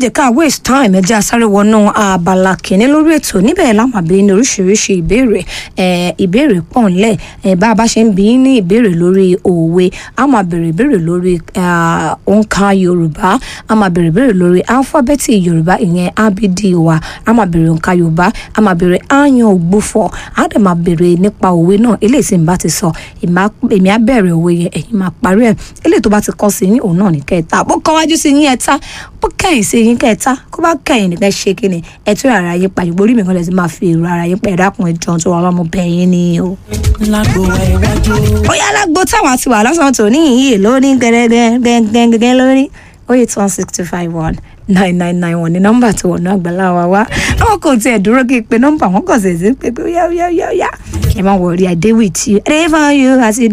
jẹ́ ká waste time ẹja sáré wọnú abala kìíní lórí ètò níbẹ̀ láwọn àbí ní oríṣiríṣi ìbéèrè ìbéèrè pọ̀ ńlẹ̀ bá a bá ṣe ń bí ní ìbéèrè lórí òwe a máa béèrè ìbéèrè lórí òǹkà yorùbá a máa béèrè ìbéèrè lórí alifábẹ́ẹ̀tì yorùbá ìyẹn abd wa a máa béèrè òǹkà yorùbá a máa béèrè áyàn ògbófọ̀ a dẹ̀ máa béèrè nípa òwe náà eléyìí tí n bá ti sọ èmi á bẹ̀rẹ̀ òwe yẹn ẹ̀yin máa parí ẹ̀ eléyìí tó bá ti kọ́ sí yín òun náà ní kẹta bó kọ́ wájú sí yín ẹ̀ta bó kẹ́yìn sí yín kẹta kó bá kẹ́yìn nìkan ṣe kí ni ẹ tún ara yín pa ìgbórí mi kan lè ti máa fi èrò ara yín pa ẹ̀dá kun ẹjọ́ tó wà lọ́mọ bẹ̀yìn ni o. lágbo iwájú. ó yá lágbo táwọn àti wà lọ́sàn-án tó ní ìyè lóní gẹ́gẹ́gẹ́gẹ́ lórí ó yẹ tí one six two five one nine nine nine one ní nọ́mbà tí wọ́n náà gbàlá wa wá àwọn kò tiẹ̀ dúró kí n pe nọ́mbà wọn kò sì sí pé pé ó yá ó yá ó yá ó yá ẹ má wọrí i dey with you i dey for you as you dey